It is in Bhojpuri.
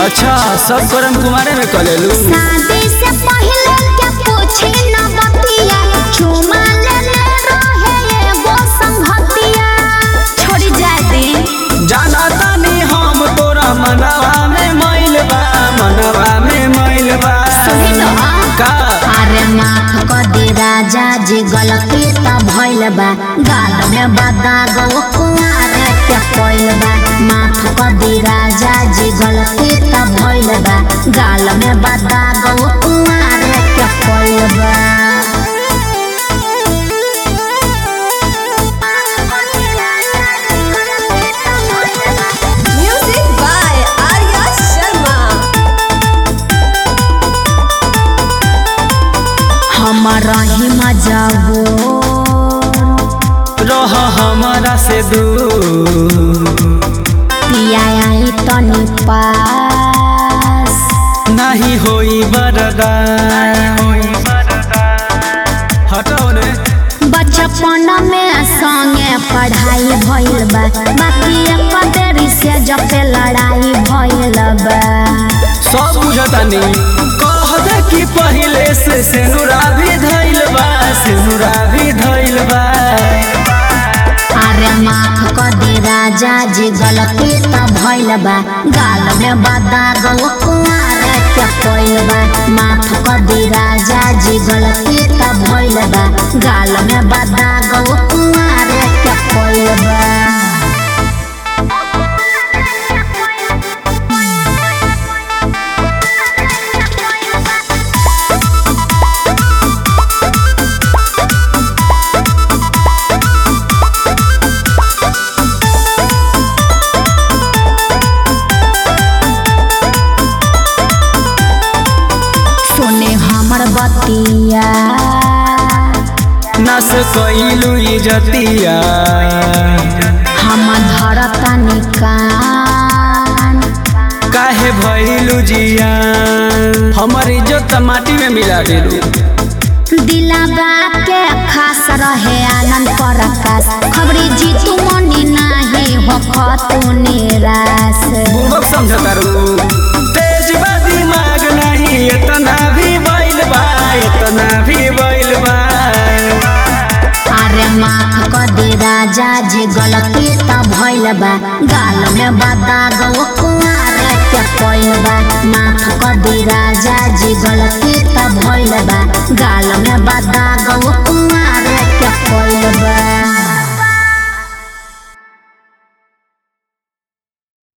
अच्छा सब करम कुमारे में कलेलू शादी से पहले के पूछे न बतिया चुमा लेले रहे एगो संगतिया छोड़ी जाए दे जाना तानी हम तोरा मनवा में मैल बा मनवा में मैल बा सुनी तो का अरे माफ कर दे राजा जी गलती त भइल बा गाल में बदाग वो कुआरे के कोइल बा माफ कर दे राजा जी गलती त भइल बा गाल में बदाग वो कुआरे के कोइल बा Music by Arya Sharma. हमारा ही मजाबो रह हमारा से दूर पिया आई तनी पास नहीं होई बरदा हटाओ ने बचपन में संगे पढ़ाई भइल बा बाकी एक देरी से जब पे लड़ाई भइल बा सब बुझतानी कह दे कि पहिले से सेनुरा भी धइल बा सेनुरा भी धइल बा अरे माफ कर दे राजा जी गलती त भइल बा गाल में बदाग वो कुआरे के कोइल बा माफ कर दे राजा जी गलती त भइल बा गाल में बदाग वो कुआरे के कोइल बा सुने हमर बतिया नस कइलू इजतिया हम धरता निकान काहे भइलू जिया हमर इज्जत त माटी में मिला देलू दिलाबा के खास रहे आनंद प्रकाश खबरी जीतू मनी नाही हो खतु निराश बुबक समझता रू तेज बा दिमाग नहीं इतना भी बैल बा इतना भी बैल बा अरे माफ कर दे राजा जी गलती त भइल बा गाल में बदाग वो कुआरे के कोइल बा माफ कर दे राजा जी गलती त भइल बा गाल में बदाग वो कुआरे के कोइल बा